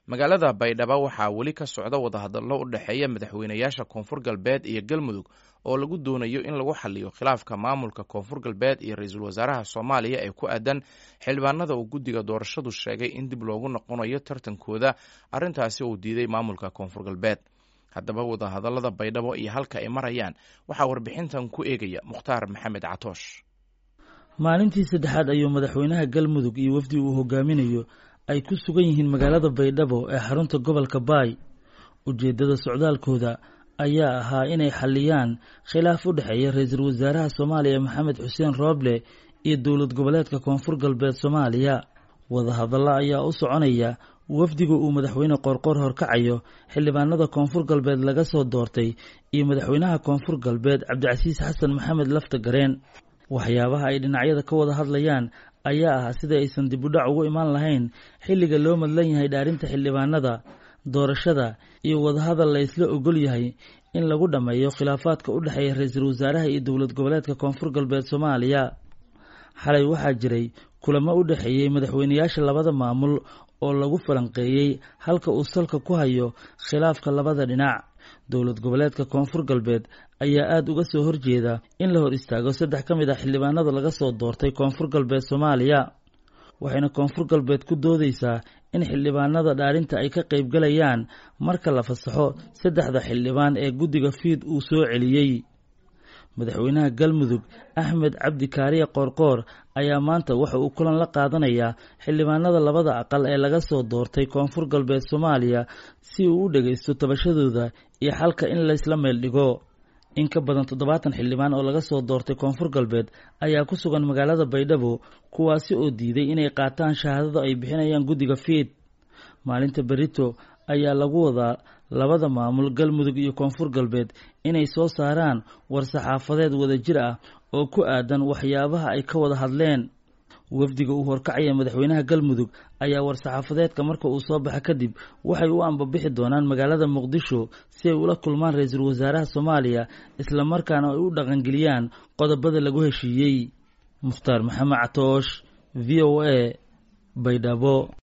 magaalada baydhabo waxaa weli ka socda wadahadallo u dhexeeya madaxweynayaasha koonfur galbeed iyo galmudug oo lagu doonayo in lagu xaliyo khilaafka maamulka koonfur galbeed iyo ra-iisul wasaaraha soomaaliya ee ku aadan xildhibaanada uu guddiga doorashadu sheegay in dib loogu noqonayo tartankooda arrintaasi uu diiday maamulka koonfur galbeed haddaba wadahadallada baydhabo iyo halka ay marayaan waxaa warbixintan ku eegaya mukhtaar maxamed catoosh maalintii saddexaad ayuu madaxweynaha galmudug iyo wafdi uu hogaaminayo ay ku sugan yihiin magaalada baydhabo ee xarunta gobolka baay ujeeddada socdaalkooda ayaa ahaa inay xalliyaan khilaaf u dhexeeya ra-iisul wasaaraha soomaaliya maxamed xuseen rooble iyo dowlad goboleedka koonfur galbeed soomaaliya wadahadallo ayaa u soconaya wafdiga uu madaxweyne qoorqoor horkacayo xildhibaanada koonfur galbeed laga soo doortay iyo madaxweynaha koonfur galbeed cabdicasiis xasan maxamed lafta gareen waxyaabaha ay dhinacyada ka wada hadlayaan ayaa ah sida aysan dib u dhac ugu imaan lahayn xilliga loo madlan yahay dhaarinta xildhibaanada doorashada iyo wadahadal la ysla ogol yahay in lagu dhammeeyo khilaafaadka u dhexeeya ra-iisul wasaaraha iyo dowlad goboleedka koonfur galbeed soomaaliya xalay waxaa jiray kulamo u dhexeeyey madaxweynayaasha labada maamul oo lagu falanqeeyey halka uu salka ku hayo khilaafka labada dhinac dowlad goboleedka koonfur galbeed ayaa aada uga soo horjeeda in la hor istaago saddex ka mid ah xildhibaanada laga soo doortay koonfur galbeed soomaaliya waxayna koonfur galbeed ku doodeysaa in xildhibaanada dhaarinta ay ka qaybgalayaan marka la fasaxo saddexda xildhibaan ee guddiga fiid uu soo celiyey madaxweynaha galmudug axmed cabdi kaariye qoorqoor ayaa maanta waxa uu kulan la qaadanayaa xildhibaanada labada aqal ee laga soo doortay koonfur galbeed soomaaliya si uu u dhagaysto tabashadooda iyo xalka in laysla meel dhigo in ka badan toddobaatan xildhibaan oo laga soo doortay koonfur galbeed ayaa ku sugan magaalada baydhabo kuwaasi oo diiday inay qaataan shahaadada ay bixinayaan guddiga fiid maalinta berito ayaa lagu wadaa labada maamul galmudug iyo koonfur galbeed inay soo saaraan war-saxaafadeed wadajir ah oo ku aadan waxyaabaha ay ka wada hadleen wafdiga uu horkacaya madaxweynaha galmudug ayaa war-saxaafadeedka marka uu soo baxa kadib waxay u ambabixi doonaan magaalada muqdisho si ay ula kulmaan ra-iisul wasaaraha soomaaliya islamarkaana ay u dhaqangeliyaan qodobada lagu heshiiyey mukhtaar maxamed catoosh v o a baydhabo